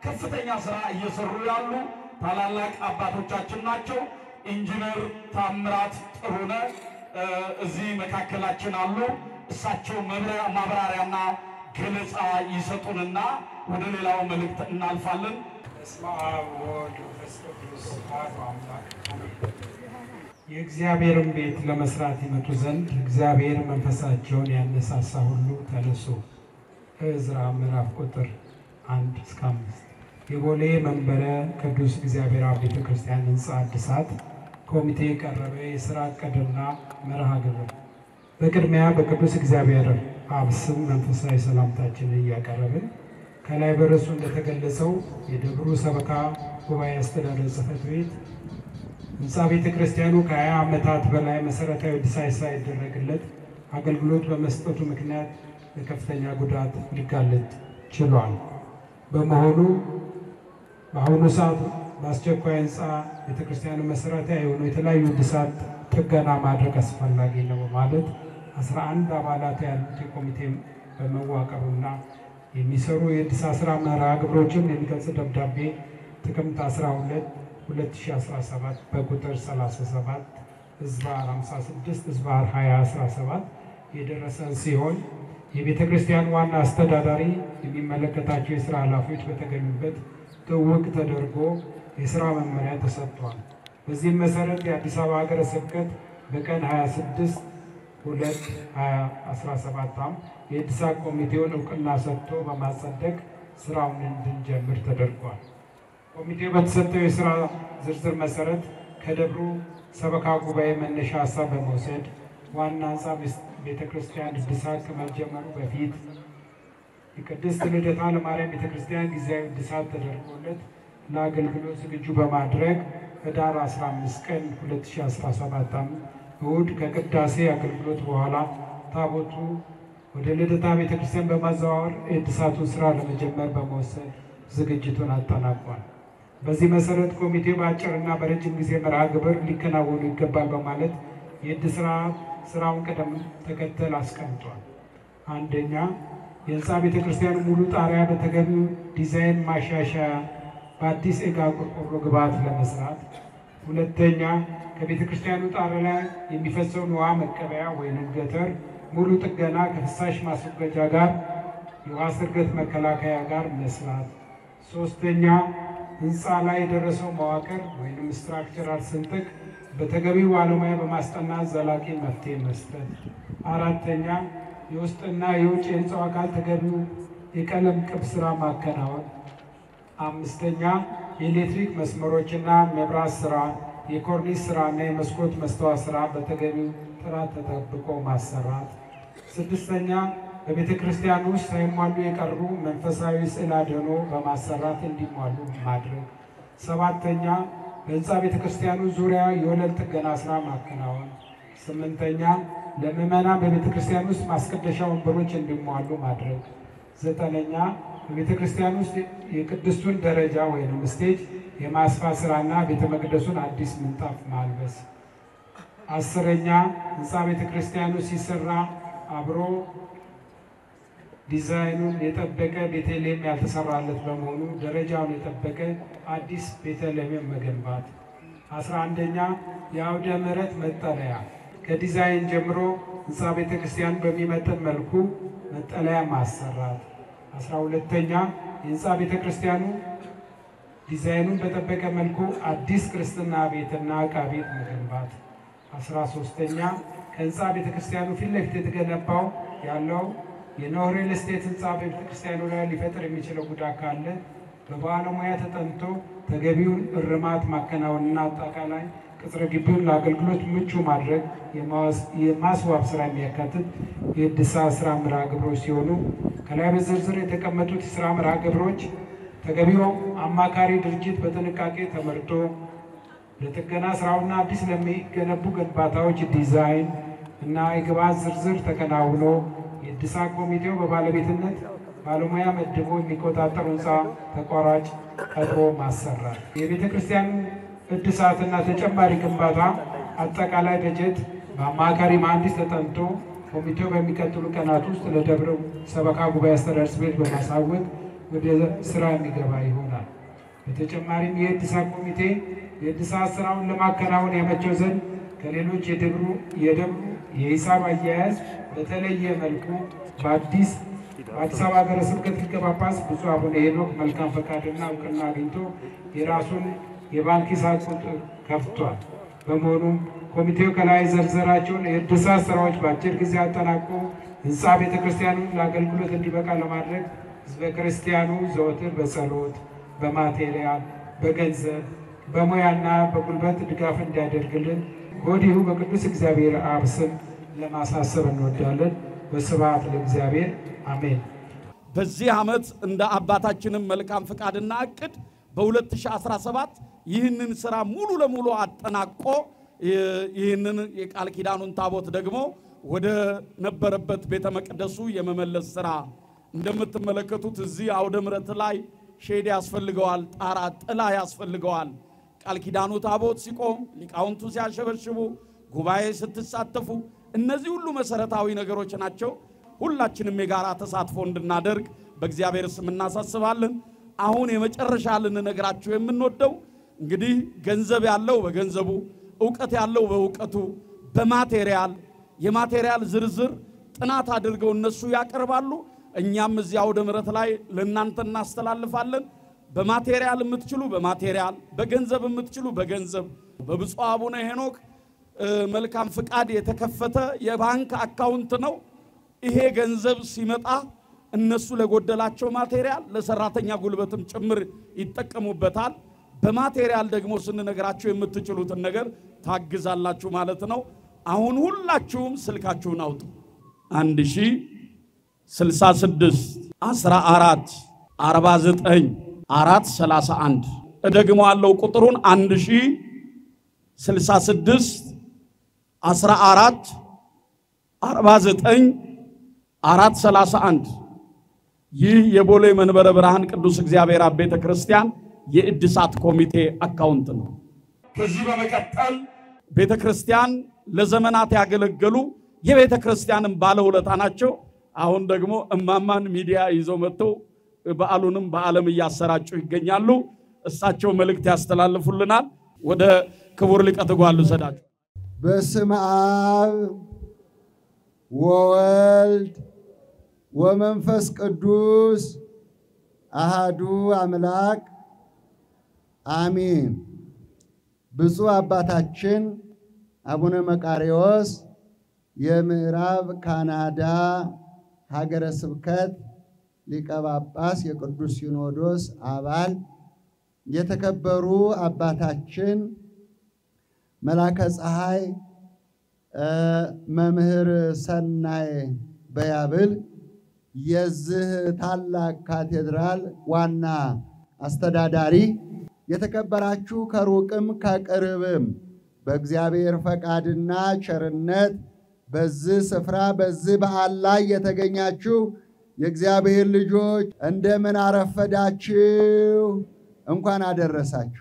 ከፍተኛ ስራ እየሰሩ ያሉ ታላላቅ አባቶቻችን ናቸው። ኢንጂነር ታምራት ጥሩነህ እዚህ መካከላችን አሉ። እሳቸው ማብራሪያና ገለጻ ይሰጡንና ወደ ሌላው መልእክት እናልፋለን። በስመ አብ ወወልድ ወመንፈስ ቅዱስ አሐዱ አምላክ አሜን። የእግዚአብሔርን ቤት ለመስራት ይመጡ ዘንድ እግዚአብሔር መንፈሳቸውን ያነሳሳ ሁሉ ተነሱ። ዕዝራ ምዕራፍ ቁጥር አንድ እስከ አምስት የቦሌ መንበረ ቅዱስ እግዚአብሔር አብ ቤተ ክርስቲያን ሕንፃ እድሳት ኮሚቴ የቀረበ የሥራ ዕቅድና መርሃ ግብር። በቅድሚያ በቅዱስ እግዚአብሔር አብ ስም መንፈሳዊ ሰላምታችንን እያቀረብን ከላይ በርዕሱ እንደተገለጸው የደብሩ ሰበካ ጉባኤ አስተዳደር ጽሕፈት ቤት ሕንፃ ቤተ ክርስቲያኑ ከ20 ዓመታት በላይ መሠረታዊ እድሳት ሳይደረግለት አገልግሎት በመስጠቱ ምክንያት ለከፍተኛ ጉዳት ሊጋለጥ ችሏል። በመሆኑ በአሁኑ ሰዓት በአስቸኳይ ሕንፃ ቤተ ክርስቲያኑ መሠረታዊ የሆኑ የተለያዩ እድሳት ጥገና ማድረግ አስፈላጊ ነው በማለት 11 አባላት ያሉት የኮሚቴ በመዋቀሩና የሚሰሩ የእድሳት ስራ መርሃ ግብሮችን የሚገልጽ ደብዳቤ ጥቅምት 12 2017 በቁጥር 37 ህዝባር 56 ህዝባር 2017 የደረሰን ሲሆን የቤተ ክርስቲያን ዋና አስተዳዳሪ የሚመለከታቸው የስራ ኃላፊዎች በተገኙበት ትውውቅ ተደርጎ የስራ መመሪያ ተሰጥቷል። በዚህም መሰረት የአዲስ አበባ ሀገረ ስብከት በቀን 26 ሁለት 2017 ዓ.ም የእድሳት ኮሚቴውን እውቅና ሰጥቶ በማጸደቅ ስራውን እንድንጀምር ተደርጓል። ኮሚቴው በተሰጠው የስራ ዝርዝር መሰረት ከደብሩ ሰበካ ጉባኤ መነሻ ሀሳብ በመውሰድ ዋና ህንፃ ቤተ ክርስቲያን እድሳት ከመጀመሩ በፊት የቅድስት ልደታ ለማርያም ቤተ ክርስቲያን ጊዜያዊ እድሳት ተደርጎለት ለአገልግሎት ዝግጁ በማድረግ ህዳር 15 ቀን 2017 ዓ.ም እሁድ ከቅዳሴ አገልግሎት በኋላ ታቦቱ ወደ ልደታ ቤተ ክርስቲያን በማዘዋወር የእድሳቱን ስራ ለመጀመር በመወሰን ዝግጅቱን አጠናቋል። በዚህ መሰረት ኮሚቴው በአጭርና በረጅም ጊዜ መርሃ ግብር ሊከናወኑ ይገባል በማለት የእድሳት ስራውን ቅደም ተከተል አስቀምጧል። አንደኛ የህንፃ ቤተ ክርስቲያኑ ሙሉ ጣሪያ በተገቢው ዲዛይን ማሻሻያ በአዲስ ኤጋ ቆርቆሮ ግብዓት ለመስራት። ሁለተኛ ከቤተ ክርስቲያኑ ጣሪያ ላይ የሚፈሰውን ውሃ መቀበያ ወይም ገተር ሙሉ ጥገና ከፍሳሽ ማስወገጃ ጋር የውሃ ስርገት መከላከያ ጋር መስራት። ሶስተኛ ህንፃ ላይ የደረሰው መዋቅር ወይም ስትራክቸራል ስንጥቅ በተገቢው ባለሙያ በማስጠናት ዘላቂ መፍትሄ መስጠት። አራተኛ የውስጥና የውጭ የህንፃው አካል ተገቢው የቀለም ቅብ ስራ ማከናወን። አምስተኛ የኤሌክትሪክ መስመሮችና መብራት ስራ፣ የኮርኒስ ስራና የመስኮት መስተዋት ስራ በተገቢው ጥራት ተጠብቆ ማሰራት። ስድስተኛ በቤተ ክርስቲያን ውስጥ ሳይሟሉ የቀሩ መንፈሳዊ ስዕል አድኖ በማሰራት እንዲሟሉ ማድረግ። ሰባተኛ በህንፃ ቤተ ክርስቲያኑ ዙሪያ የወለል ጥገና ስራ ማከናወን። ስምንተኛ ለምዕመናን በቤተ ክርስቲያን ውስጥ ማስቀደሻ ወንበሮች እንዲሟሉ ማድረግ። ዘጠነኛ በቤተ ክርስቲያን ውስጥ የቅድስቱን ደረጃ ወይም ስቴጅ የማስፋት ስራና ቤተ መቅደሱን አዲስ ምንጣፍ ማልበስ። አስረኛ ህንፃ ቤተ ክርስቲያኑ ሲሰራ አብሮ ዲዛይኑን የጠበቀ ቤተልሔም ያልተሰራለት በመሆኑ ደረጃውን የጠበቀ አዲስ ቤተልሔም መገንባት። አስራ አንደኛ የአውደ ምሕረት መጠለያ ከዲዛይን ጀምሮ ህንፃ ቤተ ክርስቲያን በሚመጥን መልኩ መጠለያ ማሰራት። አስራ ሁለተኛ የህንፃ ቤተ ክርስቲያኑ ዲዛይኑን በጠበቀ መልኩ አዲስ ክርስትና ቤትና ዕቃ ቤት መገንባት። አስራ ሶስተኛ ከህንፃ ቤተ ክርስቲያኑ ፊት ለፊት የተገነባው ያለው የኖህ ሪል ስቴት ህንፃ በቤተ ክርስቲያኑ ላይ ሊፈጥር የሚችለው ጉዳት ካለ በባለሙያ ተጠንቶ ተገቢውን እርማት ማከናወንና አጠቃላይ ቅጽረ ግቢውን ለአገልግሎት ምቹ ማድረግ የማስዋብ ስራ የሚያካትት የእድሳት ስራ መርሃ ግብሮች ሲሆኑ ከላይ በዝርዝር የተቀመጡት የስራ መርሃ ግብሮች ተገቢው አማካሪ ድርጅት በጥንቃቄ ተመርጦ ለጥገና ስራውና አዲስ ለሚገነቡ ግንባታዎች ዲዛይን እና የግብዓት ዝርዝር ተከናውኖ የእድሳት ኮሚቴው በባለቤትነት ባለሙያ መድቦ የሚቆጣጠሩ ህንፃ ተቋራጭ ቀጥሮ ማሰራት። የቤተ ክርስቲያኑ እድሳትና ተጨማሪ ግንባታ አጠቃላይ በጀት በአማካሪ መሐንዲስ ተጠንቶ ኮሚቴው በሚቀጥሉ ቀናት ውስጥ ለደብረ ሰበካ ጉባኤ አስተዳደር ጽሕፈት ቤት በማሳወቅ ወደ ስራ የሚገባ ይሆናል። በተጨማሪም የእድሳት ኮሚቴ የእድሳት ስራውን ለማከናወን ያመቸው ዘንድ ከሌሎች የደብሩ የደብሩ የሂሳብ አያያዝ በተለየ መልኩ በአዲስ በአዲስ አበባ ሀገረ ስብከት ሊቀ ጳጳስ ብፁዕ አቡነ ሄኖክ መልካም ፈቃድና እውቅና አግኝቶ የራሱን የባንክ ሂሳብ ቁጥር ከፍቷል። በመሆኑም ኮሚቴው ከላይ ዘርዘራቸውን የእድሳት ስራዎች በአጭር ጊዜ አጠናቆ ህንፃ ቤተ ክርስቲያኑን ለአገልግሎት እንዲበቃ ለማድረግ ህዝበ ክርስቲያኑ ዘወትር በጸሎት፣ በማቴሪያል፣ በገንዘብ፣ በሙያና በጉልበት ድጋፍ እንዲያደርግልን ከወዲሁ በቅዱስ እግዚአብሔር አብ ስም ለማሳሰብ እንወዳለን። በስብሐት ለእግዚአብሔር አሜን። በዚህ ዓመት እንደ አባታችንም መልካም ፍቃድና እቅድ በ2017 ይህንን ስራ ሙሉ ለሙሉ አጠናቆ ይህንን የቃል ኪዳኑን ታቦት ደግሞ ወደ ነበረበት ቤተ መቅደሱ የመመለስ ስራ እንደምትመለከቱት እዚህ አውደ ምሕረት ላይ ሼድ ያስፈልገዋል፣ ጣራ ጥላ ያስፈልገዋል። ቃል ኪዳኑ ታቦት ሲቆም፣ ሊቃውንቱ ሲያሸበሽቡ፣ ጉባኤ ስትሳተፉ፣ እነዚህ ሁሉ መሰረታዊ ነገሮች ናቸው። ሁላችንም የጋራ ተሳትፎ እንድናደርግ በእግዚአብሔር ስም እናሳስባለን። አሁን የመጨረሻ ልንነግራችሁ የምንወደው እንግዲህ ገንዘብ ያለው በገንዘቡ፣ እውቀት ያለው በእውቀቱ፣ በማቴሪያል የማቴሪያል ዝርዝር ጥናት አድርገው እነሱ ያቀርባሉ። እኛም እዚህ አውደ ምሕረት ላይ ለእናንተ እናስተላልፋለን። በማቴሪያል የምትችሉ በማቴሪያል፣ በገንዘብ የምትችሉ በገንዘብ በብፁዕ አቡነ ሄኖክ መልካም ፍቃድ የተከፈተ የባንክ አካውንት ነው። ይሄ ገንዘብ ሲመጣ እነሱ ለጎደላቸው ማቴሪያል ለሰራተኛ ጉልበትም ጭምር ይጠቀሙበታል። በማቴሪያል ደግሞ ስንነግራችሁ የምትችሉትን ነገር ታግዛላችሁ ማለት ነው። አሁን ሁላችሁም ስልካችሁን አውጡ። አንድ ሺ ስልሳ ስድስት አስራ አራት አርባ ዘጠኝ አራት ሰላሳ አንድ እደግሞ ያለው ቁጥሩን አንድ ሺ ስልሳ ስድስት አስራ አራት አርባ ዘጠኝ አራት ሰላሳ አንድ ይህ የቦሌ መንበረ ብርሃን ቅዱስ እግዚአብሔር አብ ቤተ ክርስቲያን የእድሳት ኮሚቴ አካውንት ነው። ከዚህ በመቀጠል ቤተ ክርስቲያን ለዘመናት ያገለገሉ የቤተ ክርስቲያንም ባለውለታ ናቸው። አሁን ደግሞ እማማን ሚዲያ ይዘው መጥተው በዓሉንም በዓለም እያሰራጩ ይገኛሉ። እሳቸው መልእክት ያስተላልፉልናል። ወደ ክቡር ሊቀ ትጉሃን ልውሰዳችሁ። በስመ አብ ወወልድ ወመንፈስ ቅዱስ አሃዱ አምላክ አሚን። ብፁዕ አባታችን አቡነ መቃርዮስ የምዕራብ ካናዳ ሀገረ ስብከት ሊቀ ጳጳስ የቅዱስ ሲኖዶስ አባል፣ የተከበሩ አባታችን መላከ ፀሐይ መምህር ሰናይ በያብል የዚህ ታላቅ ካቴድራል ዋና አስተዳዳሪ፣ የተከበራችሁ ከሩቅም ከቅርብም በእግዚአብሔር ፈቃድና ቸርነት በዚህ ስፍራ በዚህ በዓል ላይ የተገኛችሁ የእግዚአብሔር ልጆች እንደምን አረፈዳችሁ? እንኳን አደረሳችሁ።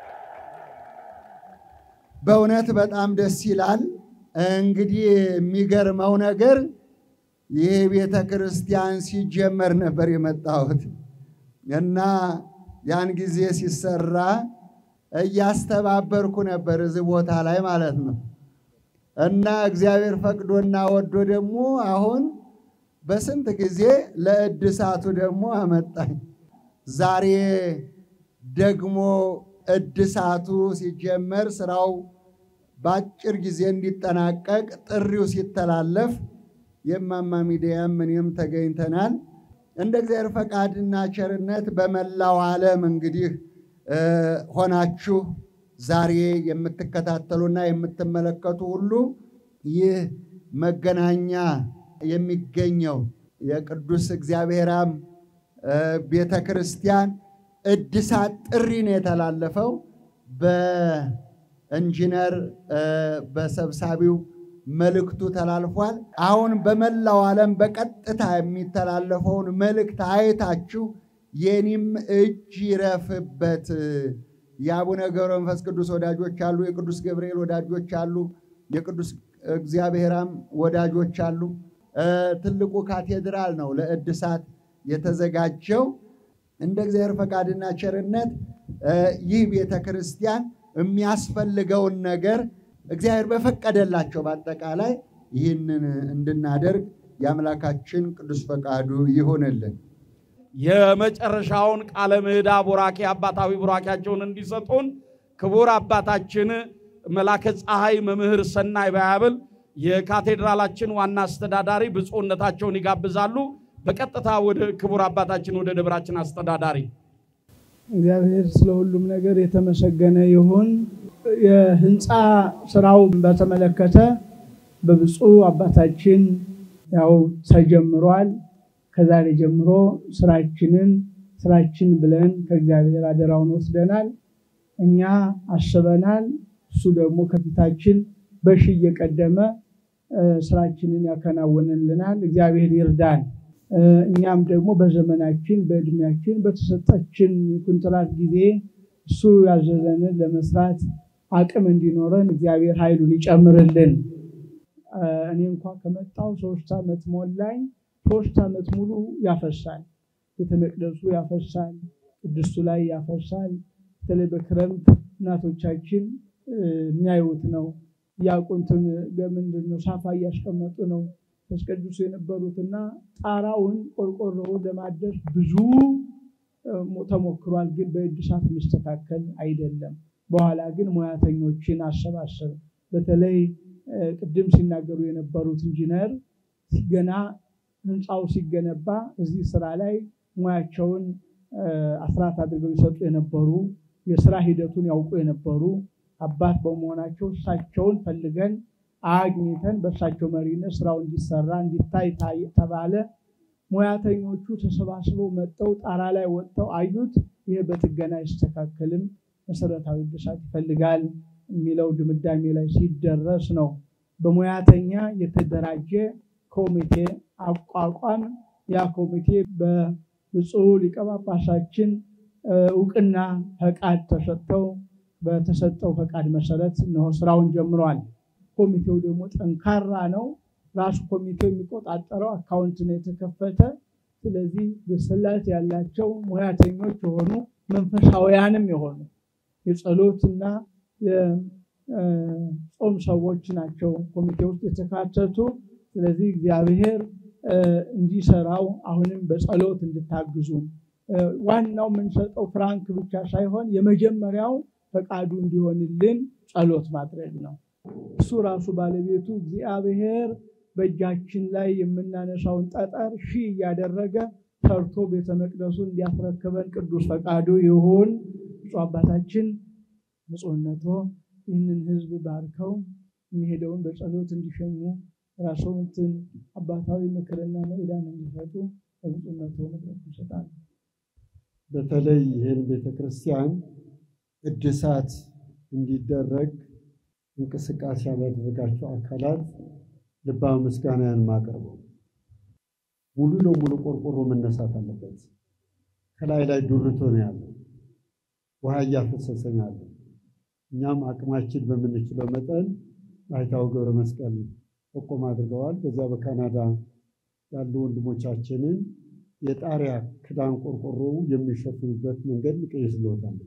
በእውነት በጣም ደስ ይላል። እንግዲህ የሚገርመው ነገር ይህ ቤተ ክርስቲያን ሲጀመር ነበር የመጣሁት እና ያን ጊዜ ሲሰራ እያስተባበርኩ ነበር እዚህ ቦታ ላይ ማለት ነው። እና እግዚአብሔር ፈቅዶና ወዶ ደግሞ አሁን በስንት ጊዜ ለእድሳቱ ደግሞ አመጣኝ። ዛሬ ደግሞ እድሳቱ ሲጀመር ስራው በአጭር ጊዜ እንዲጠናቀቅ ጥሪው ሲተላለፍ የማማ ሚዲያም እኔም ተገኝተናል። እንደ እግዚአብሔር ፈቃድና ቸርነት በመላው ዓለም እንግዲህ ሆናችሁ ዛሬ የምትከታተሉና የምትመለከቱ ሁሉ ይህ መገናኛ የሚገኘው የቅዱስ እግዚአብሔራም ቤተ ክርስቲያን እድሳት ጥሪ ነው የተላለፈው በኢንጂነር በሰብሳቢው መልእክቱ ተላልፏል። አሁን በመላው ዓለም በቀጥታ የሚተላለፈውን መልእክት አይታችሁ የኔም እጅ ይረፍበት። የአቡነ ገብረ መንፈስ ቅዱስ ወዳጆች አሉ፣ የቅዱስ ገብርኤል ወዳጆች አሉ፣ የቅዱስ እግዚአብሔራም ወዳጆች አሉ። ትልቁ ካቴድራል ነው ለእድሳት የተዘጋጀው። እንደ እግዚአብሔር ፈቃድና ቸርነት ይህ ቤተ ክርስቲያን የሚያስፈልገውን ነገር እግዚአብሔር በፈቀደላቸው በአጠቃላይ ይህንን እንድናደርግ የአምላካችን ቅዱስ ፈቃዱ ይሆንልን። የመጨረሻውን ቃለ ምዕዳ ቡራኬ አባታዊ ቡራኬያቸውን እንዲሰጡን ክቡር አባታችን መላከ ፀሐይ መምህር ሰናይ ባያብል የካቴድራላችን ዋና አስተዳዳሪ ብፁዕነታቸውን ይጋብዛሉ። በቀጥታ ወደ ክቡር አባታችን ወደ ደብራችን አስተዳዳሪ እግዚአብሔር ስለ ሁሉም ነገር የተመሰገነ ይሁን። የህንፃ ስራው በተመለከተ በብፁዕ አባታችን ያው ተጀምሯል። ከዛሬ ጀምሮ ስራችንን ስራችን ብለን ከእግዚአብሔር አደራውን ወስደናል። እኛ አስበናል። እሱ ደግሞ ከፊታችን በሺ እየቀደመ ስራችንን ያከናውንልናል። እግዚአብሔር ይርዳን። እኛም ደግሞ በዘመናችን በእድሜያችን በተሰጠችን የኮንትራት ጊዜ እሱ ያዘዘንን ለመስራት አቅም እንዲኖረን እግዚአብሔር ኃይሉን ይጨምርልን። እኔ እንኳ ከመጣው ሶስት ዓመት ሞላኝ። ሶስት ዓመት ሙሉ ያፈሳል። ቤተ መቅደሱ ያፈሳል፣ ቅድስቱ ላይ ያፈሳል። በተለይ በክረምት እናቶቻችን የሚያዩት ነው። ያቁንትን ምንድን ነው ሳፋ እያስቀመጡ ነው ያስቀድሱ የነበሩትና ጣራውን ቆርቆሮውን ለማደስ ብዙ ተሞክሯል። ግን በእድሳት የሚስተካከል አይደለም። በኋላ ግን ሙያተኞችን አሰባሰብ በተለይ ቅድም ሲናገሩ የነበሩት ኢንጂነር ገና ህንፃው ሲገነባ እዚህ ስራ ላይ ሙያቸውን አስራት አድርገው ይሰጡ የነበሩ የስራ ሂደቱን ያውቁ የነበሩ አባት በመሆናቸው እሳቸውን ፈልገን አግኝተን በእሳቸው መሪነት ስራው እንዲሰራ እንዲታይ ተባለ። ሙያተኞቹ ተሰባስበው መጥተው ጣራ ላይ ወጥተው አዩት። ይህ በጥገና አይስተካከልም፣ መሰረታዊ እድሳት ይፈልጋል የሚለው ድምዳሜ ላይ ሲደረስ ነው በሙያተኛ የተደራጀ ኮሚቴ አቋቋም። ያ ኮሚቴ በብፁዕ ሊቀ ጳጳሳችን እውቅና ፈቃድ ተሰጥተው በተሰጠው ፈቃድ መሰረት እነሆ ስራውን ጀምሯል። ኮሚቴው ደግሞ ጠንካራ ነው። ራሱ ኮሚቴው የሚቆጣጠረው አካውንት ነው የተከፈተ። ስለዚህ ብስለት ያላቸው ሙያተኞች የሆኑ መንፈሳውያንም የሆኑ የጸሎትና የጾም ሰዎች ናቸው ኮሚቴ ውስጥ የተካተቱ። ስለዚህ እግዚአብሔር እንዲሰራው አሁንም በጸሎት እንድታግዙን ዋናው የምንሰጠው ፍራንክ ብቻ ሳይሆን የመጀመሪያው ፈቃዱ እንዲሆንልን ጸሎት ማድረግ ነው። እሱ ራሱ ባለቤቱ እግዚአብሔር በእጃችን ላይ የምናነሳውን ጠጠር ሺህ እያደረገ ሰርቶ ቤተ መቅደሱን እንዲያስረክበን ቅዱስ ፈቃዱ ይሁን። ብፁዕ አባታችን ብፁዕነቶ ይህንን ሕዝብ ባርከው የሚሄደውን በጸሎት እንዲሸኙ ራስዎትን አባታዊ ምክርና መዕዳን እንዲሰጡ በብፁዕነቶ መድረክ ይሰጣሉ። በተለይ ይህን ቤተክርስቲያን እድሳት እንዲደረግ እንቅስቃሴ ያላደረጋቸው አካላት ልባዊ ምስጋናን ማቅረበው ሙሉ ለሙሉ ቆርቆሮ መነሳት አለበት። ከላይ ላይ ዱርቶ ነው ያለው፣ ውሃ እያፈሰሰ ነው ያለው። እኛም አቅማችን በምንችለው መጠን ባሕታዊ ገብረ መስቀል ጠቆም አድርገዋል። በዚያ በካናዳ ያሉ ወንድሞቻችንን የጣሪያ ክዳን ቆርቆሮ የሚሸፍኑበት መንገድ እንቀይስልዎታለን።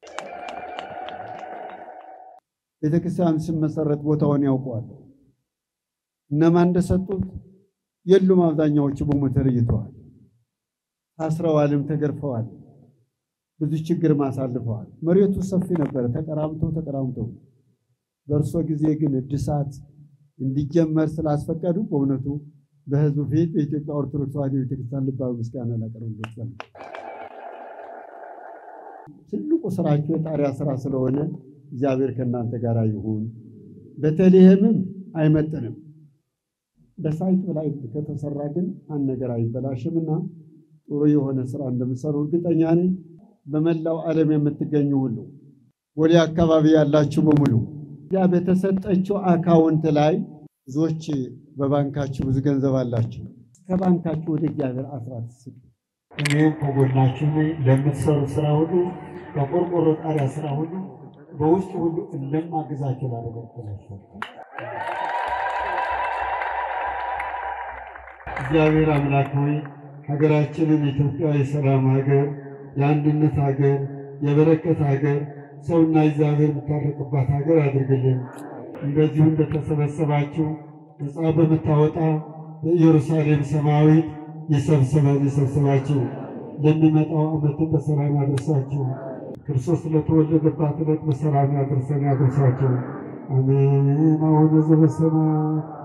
ቤተክርስቲያን ሲመሰረት ቦታውን ያውቀዋል። እነማን እንደሰጡት የሉም። አብዛኛዎቹ በሞት ተለይተዋል፣ ታስረዋልም፣ ተገርፈዋል፣ ብዙ ችግርም አሳልፈዋል። መሬቱ ሰፊ ነበረ፣ ተቀራምተው ተቀራምተው። በእርሶ ጊዜ ግን እድሳት እንዲጀመር ስላስፈቀዱ በእውነቱ በሕዝቡ ፊት በኢትዮጵያ ኦርቶዶክስ ተዋሕዶ ቤተክርስቲያን ልባዊ ምስጋና ላቀርብሎት ፈልጋለሁ። ትልቁ ስራቸው የጣሪያ ስራ ስለሆነ እግዚአብሔር ከእናንተ ጋር ይሁን። ቤተልሔምም አይመጥንም። በሳይት ላይ ከተሰራ ግን አንድ ነገር አይበላሽምና ጥሩ የሆነ ስራ እንደምትሰሩ እርግጠኛ ነኝ። በመላው ዓለም የምትገኙ ሁሉ ወደ አካባቢ ያላችሁ በሙሉ ያ በተሰጠችው አካውንት ላይ ብዙዎች በባንካችሁ ብዙ ገንዘብ አላችሁ። ከባንካችሁ ወደ እግዚአብሔር አስራት ስጡ። እኔም ከጎናችሁ ነኝ። ለምትሰሩ ስራ ሁሉ በቆርቆሮ ጣሪያ ስራ ሁሉ በውስጡ ሁሉ እንደማግዛችሁ ላደረግላችሁ እግዚአብሔር አምላክ ሆይ ሀገራችንን ኢትዮጵያ የሰላም ሀገር፣ የአንድነት ሀገር፣ የበረከት ሀገር ሰውና እግዚአብሔር የሚታረቅባት ሀገር አድርግልን። እንደዚሁ እንደተሰበሰባችሁ ነፃ በምታወጣ በኢየሩሳሌም ሰማያዊት የሰብስበን የሰብስባችሁ ለሚመጣው ዓመትን በሰላም ያደርሳችሁ። ክርስቶስ ለተወለደባት ዕለት በሰላም ያደርሰን ያደርሳችሁ። አሜን። አቡነ ዘበሰማያት